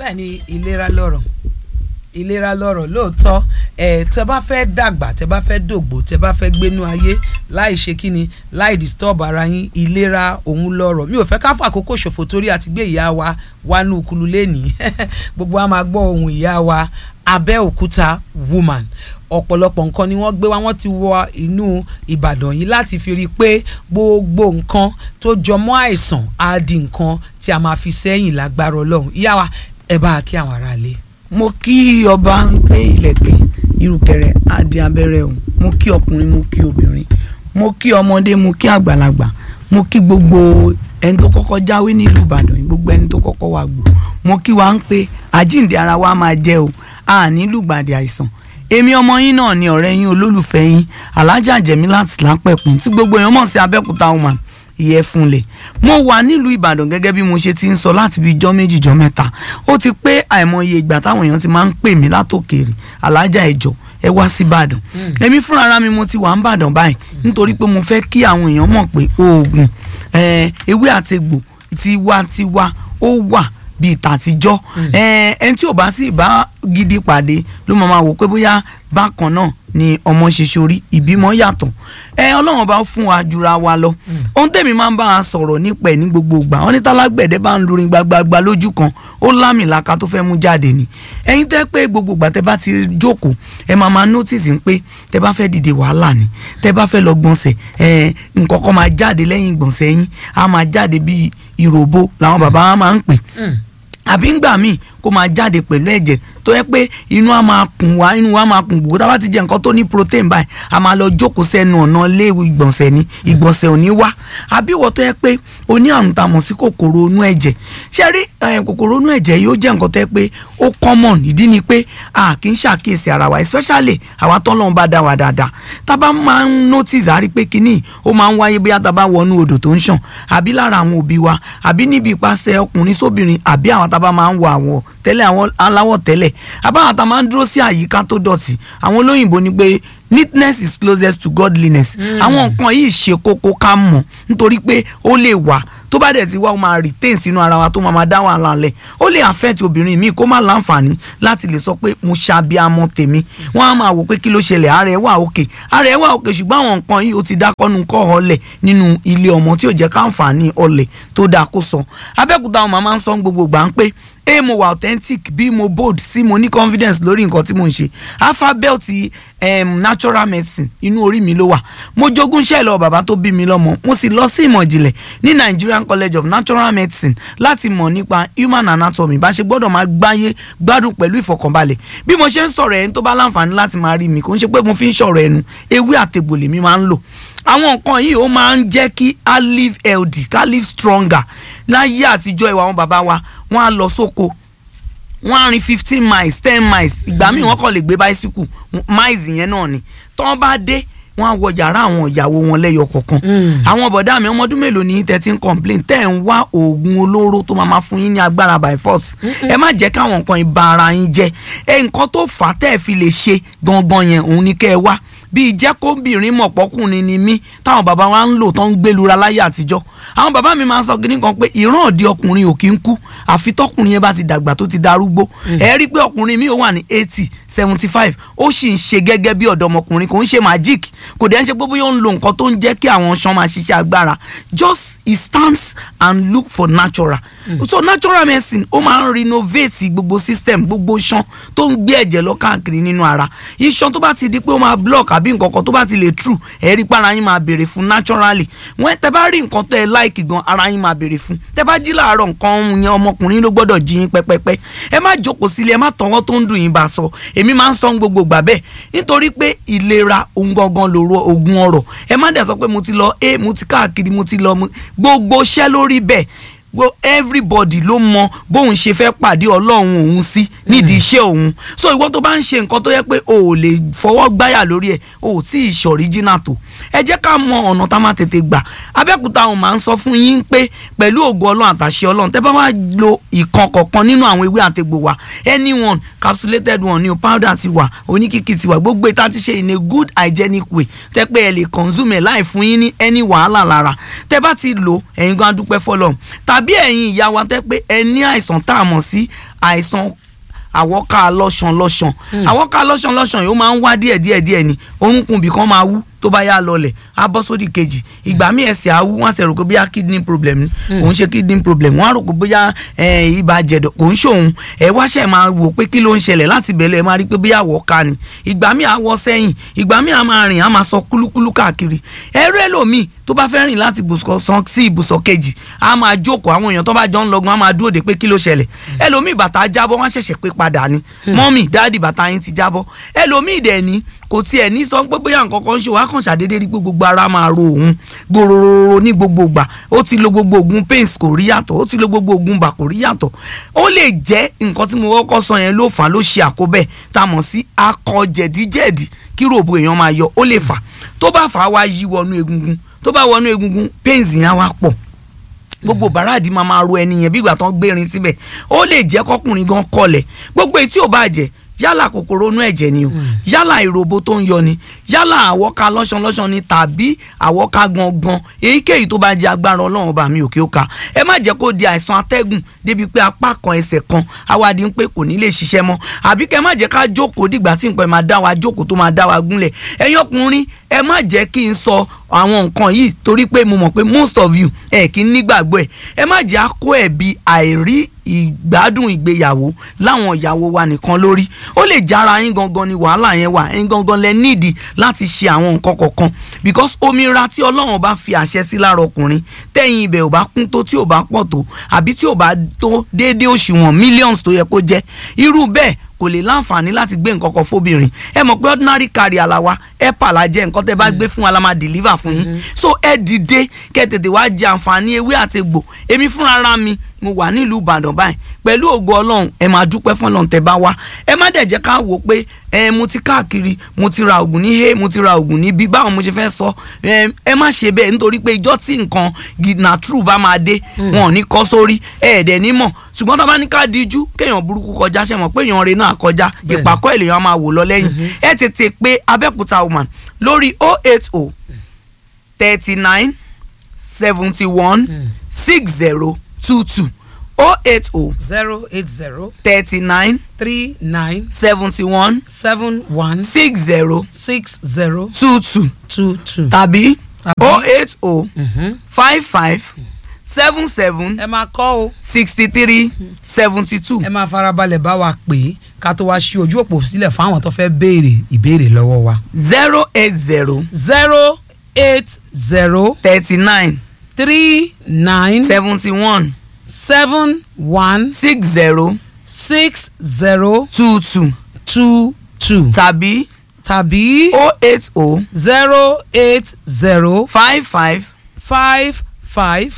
bẹ́ẹ̀ ni ìlera lọ́rọ̀ ìlera lọ́rọ̀ lóòótọ́ ẹ̀ tẹ́ bá fẹ́ dàgbà tẹ́ bá fẹ́ dògbò tẹ́ bá fẹ́ gbénú ayé láì ṣe kíni láì disturb ara yín ìlera òun lọ́rọ̀ mi ò fẹ́ ká fàkókò ṣòfò torí àti gbé ìyá wa wánú kulu lẹ́nìí gbogbo wa máa gbọ́ ohun ìyá wa Abẹ́òkúta woman ọ̀pọ̀lọpọ̀ nǹkan ni wọ́n gbé wá wọ́n ti wọ inú Ìbàdàn yìí láti fi rí i pé gbogbo nǹkan tó jọmọ́ àìsàn á di nǹkan tí a máa fi sẹ́yìn lágbára Ọlọ́run ìyá wa ẹ bá a kí àwọn aráalé. mo kí ọba ń pé ìlẹ̀kẹ̀ irùkẹ̀rẹ̀ adé abẹ́rẹ́ o mo kí ọkùnrin mo kí obìnrin mo kí ọmọdé mo kí àgbàlagbà mo kí gbogbo ẹni tó kọ́kọ́ jáwé nílùú Ìbàdàn yìí gbogbo ẹni tó kọ́kọ́ wà gbò mo kí wa ń pé àjíǹde ara wa máa jẹ́ o a nílùú gbàdé àìsàn èmi ọmọ yín náà ni ọ̀rẹ́ yín olólùfẹ́ yín alájà Jẹ̀mílát Lápẹ̀kún tí gbogbo èèyàn mọ̀ sí Abẹ́òkúta woman ìyẹ́fúnlẹ̀ mo wà nílùú Ìbàdàn gẹ́gẹ́ bí mo ṣe ti ń sọ láti bí ijọ́ méjì jọ́ mẹ́ta ó ti pé àìmọye ìgbà táwọn èèyàn ti máa ń pè mí látòkèèrè alájà ẹ̀jọ̀ ẹ wá sí Ìbàdàn èmi fúnra ara mi mo ti wà ń bàdàn báyìí nítorí pé mo fẹ́ kí àwọn èèyàn mọ̀ pé oògùn ewé àtegbò tiwantiwa ó wà bíi tàtijọ́ ẹni tí ò bá sì bá gidi pàdé ló máa máa wò pé bóyá bákan náà ni ọmọ ṣe ṣorí ìbímọ yàtọ̀ ẹ ọlọ́run bá fún wa jura wa lọ ohun tèmi máa ń bá a sọ̀rọ̀ nípa ẹ̀ ní gbogbo ìgbà wọn ní tálágbẹ̀dẹ bá ń lurin gbagbagba lójú kan ó lámìlaka tó fẹ́ mú jáde ni ẹ̀yin tẹ́ pé gbogbo ìgbà tẹ́ bá ti jókòó ẹ máa máa notice pé tẹ́ bá fẹ́ dìde wàhálà ni tẹ́ bá fẹ́ lọ gbọ̀nsẹ̀ ẹ nǹkan kan máa jáde lẹ́yìn gbọ̀nsẹ̀ yín á máa jáde bíi ìròbó làwọn bàbá wa máa ń pè àbí ńgbà míì kó máa jáde pẹ̀lú ẹ̀jẹ̀ tó yẹ pé inú á máa kùn wá inú wa máa kùn gbogbo tá a bá ti jẹ nǹkan tó ní protein báyìí a máa lọ jókòó sẹ́nu ọ̀nà léwu ìgbọ̀nsẹ̀ ni ìgbọ̀nsẹ̀ ò ní wá àbí ìwọ tó yẹ pé o ní àrùn tá a mọ̀ sí kòkòrò inú ẹ̀jẹ̀ ṣé rí kòkòrò inú ẹ̀jẹ̀ yìí ó jẹ́ nǹkan tó yẹ pé ó common ìdí ni pé a kì í ṣàkíyèsí ara wa especially àwa tọ́lọ́run bá dá wa dáadáa tá a bá máa ń notice àrí pé kínní ó máa ń wáyé bóyá tá a bá wọnú odò tó ń ṣàn àbí lára àwọn òbí wa àbí níbi ìpasẹ̀ ọkùnrin sóbìnrin àbí àwọn tá a bá máa ń wọ àwọn tẹ́lẹ̀ àwọn aláwọ̀ tẹ́lẹ̀ àbáwọn tá a máa ń dúró sí àyíká tó dọ̀tí àwọn olóyìnbó ni pé neatness is closest to godliness àwọn nǹkan yìí ṣe kókó ká mọ̀ nítorí pé ó lè wà tó bá dẹ̀ ti wá ó máa retain sínú ara wa tó máa dá wàhálà lẹ̀ ó lè affect obìnrin míì kó má láǹfààní láti lè sọ pé mo ṣàbíamọ tèmi wọ́n á máa wò pé kí ló ṣẹlẹ̀ ara ẹ̀ wà òkè ara ẹ̀ wà òkè ṣùgbọ́n àwọn nǹkan yìí ó ti dákọ́nu kọ́ ọlẹ̀ nínú ilé ọmọ tí ò jẹ́ káǹfààní ọlẹ̀ tó dáa kó sọ Abẹ́òkúta àwọn màmá ń sọ gbogbo gbà ń pé a mo wà authentic b mo bold c mo ní confidence lórí nǹkan tí mo ń ṣe alphabet um, natural medicine inú orí mi ló wà mo jogún iṣẹ́ lọ bàbá tó bí mi lọ́mọ mo sì lọ sí ìmọ̀ ìjìnlẹ̀ ní Nigerian College of Natural Medicine láti mọ̀ nípa human anatomy bá ṣe gbọ́dọ̀ máa gbáyé gbádùn pẹ̀lú ìfọ̀kànbalẹ̀ bí mo ṣe ń sọ̀rọ̀ ẹni tó bá láǹfààní láti máa rí mi kò ń ṣe pé mo fi ń sọ̀rọ̀ ẹnu ewé àtegbò lèmi máa ń lò àwọn nǹkan yìí ó máa ń jẹ́ kí a live healthy ká live stronger láyé àtijọ́ ìwà àwọn bàbá wa wọ́n á lọ sóko wọ́n á rin fifteen miles ten miles ìgbà míì wọ́n kàn lè gbé báísíkù miles yẹn náà ni tán bá dé wọ́n á wọ yàrá àwọn ìyàwó wọn lẹ́yọ kọ̀ọ̀kan àwọn bọ̀dá mi ọmọ ọdún mélòó ní thirteen complain tẹ́ ẹ̀ ń wá oògùn olóró tó máa ma fún yín ní agbára by force ẹ má jẹ́ káwọn nǹkan ìba ara yín jẹ́ ẹ nǹkan tó fà á tẹ́ ẹ fi lè ṣe gangan yẹn òun ni kẹ́ ẹ wá bíi jẹ́kóbìnrin mọ̀pọ́kùnrin ni mí táwọn bàbá wa ń lò tó ń gbẹlura láyé àtijọ́ àwọn bàbá mi máa ń sọ gíní kan pé ìran òdi ọkùnrin ò kí ń kú àfi tọkùnrin yẹn bá ti dàgbà tó ti darúgbó ẹ rí i pé ọkùnrin mi ò wà ní eighty seventy five ó sì ń ṣe gẹ́gẹ́ bí ọ̀dọ́mọkùnrin kò ń ṣe magic kò dẹ̀ ń ṣe pé bóyá ó ń lo nǹkan tó ń jẹ́ kí àwọn ṣan máa ṣiṣẹ́ agbára just he stands and look for natural mm. so natural medicine ó máa ń renovate gbogbo system gbogbo iṣan tó ń gbé ẹ̀jẹ̀ lọ káàkiri nínú ara iṣan tó bá ti di pé ó máa block àbí nǹkan kan tó bá ti lè true ẹ̀rí para yín máa béèrè fún naturally wọ́n tẹ bá rí nǹkan tó ẹ láìkì gan ara yín máa béèrè fún tẹ bá jí láàárọ̀ nǹkan yẹn ọmọkùnrin ló gbọ́dọ̀ jí yín pẹ́pẹ́pẹ́ ẹ má jókòó sílé ẹ má tọwọ́ tó ń dùn yín bá sọ èmi máa ń sọ gbogbo gbà bẹ́ẹ̀ nítorí pé ìlera ohun gangan lòrò ogun ọrọ̀ ẹ má dẹ̀ sọ pé mo ti lọ ẹ mo ti káàkiri mo ti lọ gbogbo iṣẹ́ lórí bẹ́ẹ̀ well everybody ló mọ bóun ṣe fẹ́ pàdé ọlọ́run òun sí nídìí iṣẹ́ òun so ìwọ tó bá ń ṣe nǹkan tó yẹ pé o ò lè fọwọ́ gbáyà lórí ẹ̀ o ò tí ì ṣọ̀ríjínà tó ẹ jẹ́ ká mọ ọ̀nà tá a máa tètè gbà abẹ́òkúta àwọn máa ń sọ fún yín pé pẹ̀lú ògo ọlọ́run àtàṣe ọlọ́run tẹ́ bá wá lo ìkan kọ̀ọ̀kan nínú àwọn ewé àtegbò wa anyone capsulated one ni o powder ti wà oníkìkì ti wà gbogbo ìta ti ṣe in a good hygienic way tẹ́ pé ẹ lè consume ẹ̀ láì fún yín ní any wàhálà lára tẹ́ bá ti lò ẹ̀yin gan adúpẹ́ fọlọ́run tàbí ẹ̀yin ìyá wa tẹ́ pé ẹ ní àìsàn tá a mọ̀ sí àìsàn àwọ́ká lọ́sàn lọ́sàn àwọ́ká lọ́sàn lọ́sàn yìí ó máa ń wá díẹ̀ díẹ̀ díẹ̀ ni orúnkún bì kan máa wú tó bá yá lọlẹ̀ á bọ́ sódì kejì ìgbà míì ẹsẹ̀ á wú wọ́n á sì rò pé bóyá kidney problem ni kò ń ṣe kidney problem wọ́n á rò pé bóyá eh, ibà jẹ̀dọ̀ kò ń ṣòun ẹ wáṣẹ̀ máa wò pé kí ló ń ṣẹlẹ̀ láti bẹ̀lẹ̀ ẹ máa rí pé bóyá àwọ́ká ni ìgbà míì á wọ́ sẹ́yìn ìgbà míì á máa rìn á máa sọ kúlúkúlú káàkiri ẹrú ẹlòmíì tó bá fẹ́ rìn láti ibùsọ̀ san sí ibùsọ̀ kejì á máa jókòó àwọn èèyàn tó bá jọ ń lọgun á máa dúró de pé kí ló ṣẹlẹ̀ ẹlòmíì bàtà jábọ́ wọ́n á ṣẹ̀ṣẹ̀ pé padà ni mọ́mì dáàdì bàtà yín ti jábọ́ ẹlòmíì dẹ̀ ní kò tiẹ̀ ní sọ pé bóyá nǹkan kan ń ṣe wá kàn ṣàdédé rí pé gbogbo ara máa ro òun gbòòrò ní gbogbo ìgbà ó ti lo gbogbo oògùn pains kò rí yàtọ̀ ó ti lo gbogbo oògùn bà kò rí yàtọ̀ ó lè jẹ́ nǹkan tí mo kọ́kọ́ sọ yẹn ló fà á ló ṣe àkóbẹ̀ tá a mọ̀ sí akọ jẹ̀díjẹ̀dí kí ròbó èèyàn máa yọ ó lè fà tó bá fà á wá yí wọnú egungun tó bá wọnú egungun pains yẹn á wá pọ̀ gbogbo bàràdì máa máa ro ẹni yẹn bí ìgbà tán gbérin síbẹ̀ ó lè jẹ́ kọkùnrin gan kọlẹ̀ gbogbo etí ò bá jẹ́ yálà kòkòrò inú ẹ̀jẹ̀ ni o yálà ìròbó tó ń yọ ni yálà àwọ́ká lọ́sànlọ́sàn ni tàbí àwọ́ká gangan èyíkéyìí tó bá jẹ́ agbára ọlọ́run bá mi òkè òka ẹ má jẹ́ kó di àìsàn atẹ́gùn débi pé apá kan ẹsẹ̀ kan awádìí ń pé kò ní lè ṣiṣẹ́ mọ́ àbí kẹ́ má jẹ́ ká jókòó dìgbà tí nǹkan ẹ̀ máa dá wa jókòó tó máa dá wa gúnlẹ̀ ẹ̀yin ọkùnrin ẹ má jẹ́ kí n sọ àwọn nǹkan yìí torí pé mo mọ̀ pé most of you ẹ̀ kí n nígbàgbọ́ ẹ̀ ẹ má jẹ́ àkó ẹ̀bi àìrí ìgbádùn ìgbéyàwó láwọn ìyàwó wa nìkan lórí ó lè jára yín gangan ni wàhálà yẹn wà ẹ̀yin gangan lẹ nídìí láti ṣe àwọn nǹkan kọ̀ọ̀kan because omira tí ọlọ́run bá fi àṣẹ sí lára ọkùnrin tẹ̀yìn ibẹ̀ ò bá kún tó tí ò bá pọ̀ tó àbí tí ò bá tó déédéé òṣùwọ̀n millions tó yẹ kó jẹ́ irú bẹ́ẹ̀ kò lè láǹfààní láti gbé nǹkan kan fóbìnrin ẹ mọ̀ pé ordinary carry àlàwà ẹ pàlà jẹ nǹkan tẹ́ bá gbé fún wa la máa deliver fún yín so ẹ dìde kẹ́ tètè wá jẹ àǹfààní ewé àti egbò èmi fúnra ra mi mo wà nílùú ìbàdàn báyìí pẹ̀lú ògo ọlọ́run ẹ máa dúpẹ́ fún ọlọ́run tẹ́ bá wá ẹ má dẹ̀ jẹ́ ká wò ó pé ẹ mo ti káàkiri mo ti ra oògùn ní he mo ti ra oògùn ní bí báwo mo ṣe fẹ́ sọ ẹ ẹ má ṣe bẹ́ẹ̀ nítorí pé ìjọ́ tí nǹkan na true bá máa dé wọn ò ní kọ́ sórí ẹ ẹ̀dẹ̀ ní mọ̀ ṣùgbọ́n tó bá ní ká díjú kéèyàn burúkú kọjá ṣe mọ̀ pé èèyàn rẹ̀ náà kọjá ìpàkọ́ èlèyàn máa wò lọ lẹ́yìn ẹ tètè pé abẹ́òkúta woman lórí 080 39 71 60 22 080 zero eight zero 39 three nine 71 seven one 60 six zero 22 two two. tàbí Tàbí? 080 55 77 ẹ máa kọ́ o 63 72 ẹ máa farabalẹ̀ bá wa pè é ká tó wá ṣí ojú òpó sílẹ̀ fún àwọn tó fẹ́ béèrè ìbéèrè lọ́wọ́ wa. 080 zero eight zero 39 three nine 71 seven one 60 six zero 22 two two tàbí tàbí 080 zero eight zero 55 five five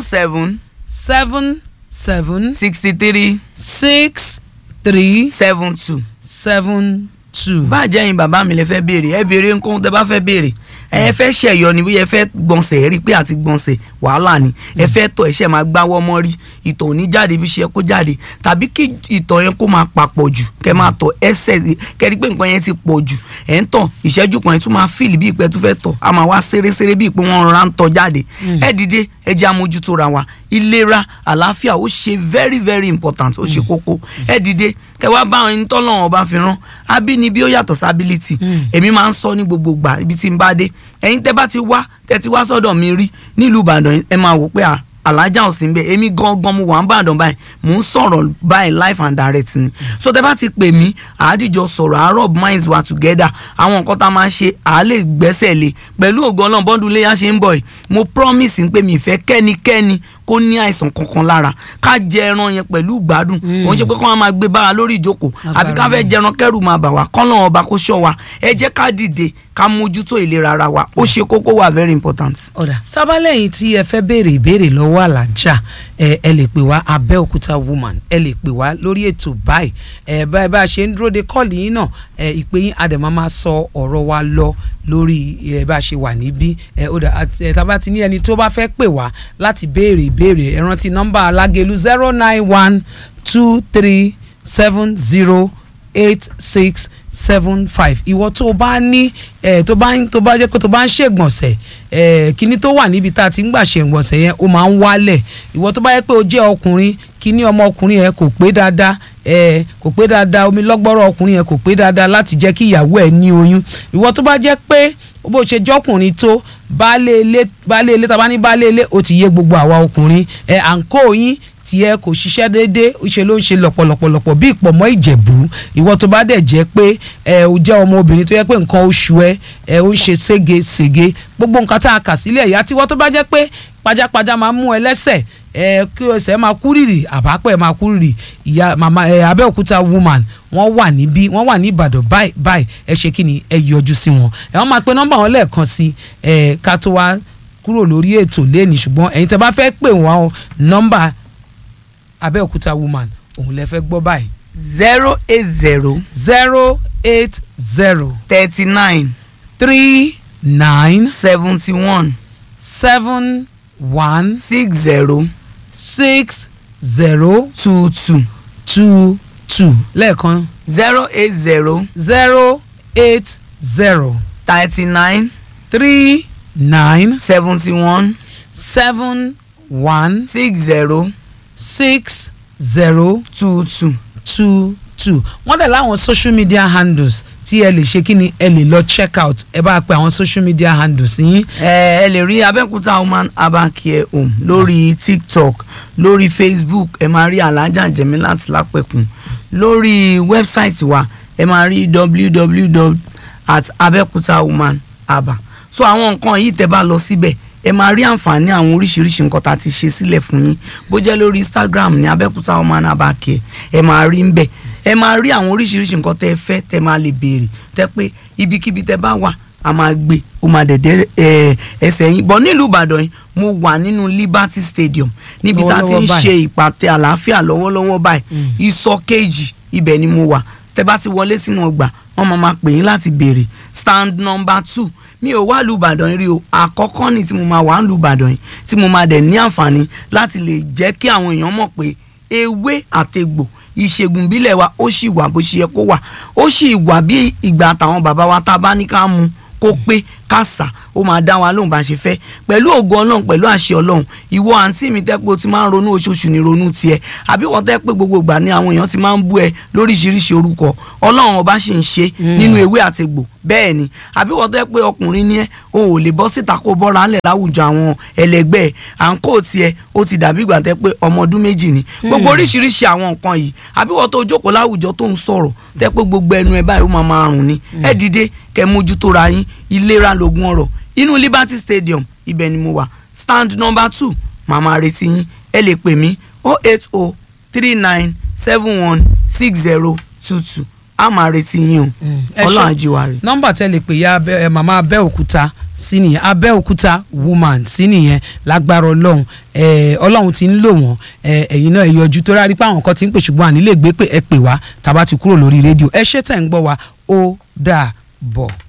77 seven seven 63 six three 72. seven two. bá jẹ́ yín bàbá mi lè fẹ́ béèrè ẹ béèrè nǹkan tẹ́ bá fẹ́ béèrè ẹ fẹ́ ṣẹ̀yọ ni bóyá ẹ fẹ́ gbọ̀nsẹ̀ ẹ rí i pé àti gbọ̀nsẹ̀ wàhálà ni ẹ fẹ́ tọ̀ ẹ̀ṣẹ̀ máa gbáwọ́ mọ́ rí ìtọ̀ ò ní jáde bí ṣe kó jáde tàbí kí ìtọ̀ yẹn kó máa papọ̀ jù kẹ́ máa tọ̀ ẹsẹ̀ kẹ́ rí i pé nǹkan yẹn ti pọ̀ jù ẹ̀ ń tọ̀ ìṣẹ́jú kan ẹ̀ tún máa fìlì bí ìpẹ́ tún fẹ́ tọ̀ a máa wá ṣeréṣeré bí ìpé wọn rọra ń tọ̀ jáde ẹ dìde ẹ jẹ́ amójútó ra wa ìlera àlàáfíà ó ṣe very very important ó ṣe kókó ẹ dìde kẹ́ wá bá ẹni tọ́lọ́run ọba fi rán abínibí ó yàtọ̀ sábílítì èmi máa ń sọ ní gbogbo ìgbà ibi tí n bá dé ẹ̀yin tẹ́ bá ti wá tẹ́ ti wá sọ́dọ̀ mi rí nílùú ìbàdàn ẹ máa wò pé à alájà ò sí ń bẹ èmi gangan mo wà ń bàdàn báyìí mò ń sọ̀rọ̀ báyìí life and direct ni so tẹ́ bá ti pè mí àádìjọ sọ̀rọ̀ àárọ̀ minds were together àwọn nǹkan tá a máa ṣe à á lè gbẹ́sẹ̀ lé pẹ̀lú ògo ọlọ́run bọ́dún léyà ṣe ń bọ̀ yìí mo promise pé mi ìfẹ́ kẹ́nikẹ́ni kó ní àìsàn kankan lára ká jẹ ẹran yẹn pẹ̀lú ìgbádùn òun ṣe pé kó wọn máa gbé bára lórí ìjókòó àbí ká fẹ́ jẹran kẹ́rù máa bà wá kọ́lọ́n ọba kó ṣọ́ wa ẹ jẹ́ ká dìde ká mójútó ìlera ara wa ó ṣe kókó wà very important. ọ̀dà tábàlẹ́yìn tí ẹ fẹ́ béèrè ìbéèrè lọ́wọ́ alájà ẹ ẹ lè pè wá abẹ́òkúta woman ẹ lè pè wá lórí ètò báyìí ẹ báyìí bá a ṣe ń dúró de kọ́ọ̀lì yín náà ẹ ìpè yín àdèmọ́ máa sọ ọ̀rọ̀ wa lọ lórí ẹ bá a ṣe wà níbí ẹ ọ̀dà ẹ tábà ti ní ẹni tó bá fẹ́ pè wá láti béèrè ìbéèrè ẹ rántí nọ́mbà alágẹ̀lú zero nine one two three seven zero eight six seven five ìwọ tó o bá ní ẹ tó bá ń tó bá jẹ́ pé tó bá ń ṣègbọ̀nsẹ̀ ẹ kíní tó wà níbi tá a ti ń gbà ṣègbọ̀nsẹ̀ yẹn ó máa ń wálẹ̀ ìwọ tó bá jẹ́ pé o jẹ́ ọkùnrin kíní ọmọkùnrin yẹn kò pé dáadáa ẹ kò pé dáadáa omi lọ́gbọ́rọ̀ ọkùnrin yẹn kò pé dáadáa láti jẹ́ kí ìyàwó ẹ̀ ní oyún ìwọ tó bá jẹ́ pé bó ṣe jọ́kùnrin tó baálé ilé baálé ilé tàbá ní baálé ilé ó ti yé gbogbo àwa ọkùnrin ẹ à ń kó yín tiẹ̀ kò ṣiṣẹ́ déédéé ṣe ló ń ṣe lọ̀pọ̀lọpọ̀lọpọ̀ bí ìpọ̀mọ́ ìjẹ̀bú ìwọ tó bá dẹ̀ jẹ́ pé ẹ ò jẹ́ ọmọ obìnrin tó yẹ pé nǹkan oṣù ẹ ẹ ó ń ṣe sége sége gbogbo nǹkan tá a kà sílẹ̀ ìyá tiwọ́ tó bá jẹ́ pé pajápajá máa mú ẹ lẹ́sẹ̀ ẹ kí ẹsẹ̀ máa kú rìrì àbápẹ́ máa kú rìrì ìyá màmá ẹ Abẹ́òkúta woman wọ́n wà níbí wọ́n wà ní Ìbàdàn báyìí báyìí ẹ ṣe kí ni ẹ yọjú sí wọn ẹ wọ́n máa pe nọ́mbà wọn lẹ́ẹ̀kan sí ẹ ká tó wá kúrò lórí ètò lẹ́ẹ̀ni ṣùgbọ́n ẹ̀yin tẹ́ bá fẹ́ pè wọ́n nọ́mbà Abẹ́òkúta woman òun lẹ fẹ́ gbọ́ báyìí zero eight zero zero eight zero thirty nine three nine seventy one seven one six zero six zero two two two two lẹ́ẹ̀kan zero eight zero zero eight zero thirty nine three nine seventy one seven one six zero six zero two two. two two wọ́n dẹ̀ láwọn social media handles tí ẹ lè ṣe kí ni ẹ lè lọ check out ẹ bá pe àwọn social media handles yín ẹ ẹ lè rí abẹ́òkúta woman herbal care home lórí tiktok lórí facebook ẹ máa rí alhaja jemilat lápẹ̀kùn lórí wẹ́bsáìtì wa ẹ máa rí www at abẹ́òkúta woman herbal so àwọn nǹkan yìí tẹ́ bá lọ síbẹ̀ ẹ máa rí àǹfààní àwọn oríṣiríṣi nǹkan tá a ti ṣe sílẹ̀ fún yín bó jẹ́ lórí instagram ní abẹ́òkúta woman herbal care ẹ máa rí ń bẹ̀ ẹ máa rí àwọn oríṣiríṣi nǹkan tẹ́ ẹ fẹ́ tẹ́ máa lè béèrè tẹ́ pé ibikíbi tẹ́ bá wà a máa gbé ó máa dẹ̀dẹ̀ ẹ, ẹsẹ̀ yín bọ̀ nílùú ìbàdàn yìí mo wà nínú liberty stadium níbi tá a ti ń Lọ́wọ́lọ́wọ́ ṣe ìpàtẹ àlàáfíà lọ́wọ́lọ́wọ́ báyìí ìsọ kejì ibẹ̀ ni mo wà tẹ́ bá ti wọlé sínú ọgbà wọ́n máa máa pè yín láti béèrè stand number two mi ò wá lu ìbàdàn rí o àkọ́kọ́ ni tí mo máa wà ń lu ìbàdàn yìí tí mo máa dẹ̀ ní àǹfààní láti lè jẹ́ kí àwọn èèyàn mọ̀ pé ewé àtegbò ìṣègùn bílẹ̀ wa ó sì wà bó ṣe yẹ kó wà ó sì wà bí ìgbà àtàwọn bàbá wa tá a bá ní ká mu kó pé ká sà ó máa dá wa lóhùn bá ṣe fẹ́ pẹ̀lú ògo ọlọ́run pẹ̀lú àṣẹ ọlọ́run ìwọ àǹtí mi tẹ́ pé o ti máa ń ronú oṣooṣù ní ronú tiẹ̀ àbí wọ́n tẹ́ pé gbogbo ìgbà ni àwọn èèyàn ti máa ń bú ẹ lóríṣiríṣi orúkọ ọlọ́run ọba ṣì ń ṣe nínú ewé àtegbò bẹ́ẹ̀ ni àbí wọ́n tẹ́ pé ọkùnrin ni ẹ o ò lè bọ́ síta kó bọ́ra ńlẹ̀ láwùjọ àwọn ẹlẹgbẹ́ ẹ̀ à ń kó tiẹ̀ ó ti dàbí ìgbà tẹ́ pé ọmọ ọdún méjì ni gbogbo oríṣiríṣi àwọn nǹkan yìí àbí wọ́n tó jókòó láwùjọ tó ń sọ̀rọ̀ tẹ́ pé gbogbo ẹnu ẹ báyìí ó máa máa rùn ni ẹ dìde kẹ́ mójútó ra yín ìlera lògùn ọrọ̀ inú Liberty Stadium ibẹ̀ ni mo wà stand number two màmá retí yín ẹ lè pè mí oh eight oh three nine seven one six zero two two a máa retí yín o ẹ ṣé. ọlọ́run àjíwárí. nọ́mbà tẹ́ lè pè ya abẹ́ ẹ màmá abẹ́òkúta sí nìyẹn abẹ́òkúta woman sí nìyẹn lágbára ọlọ́run ẹ ọlọ́run ti ń lò wọ́n ẹ ẹ̀yin náà ẹ yọjú tó rárí pé àwọn kan ti ń pè ṣùgbọ́n àní lè gbé pé ẹ pè wá tá a bá ti kúrò lórí rédíò ẹ ṣé tẹ̀ ń gbọ́ wa ó dà bọ̀.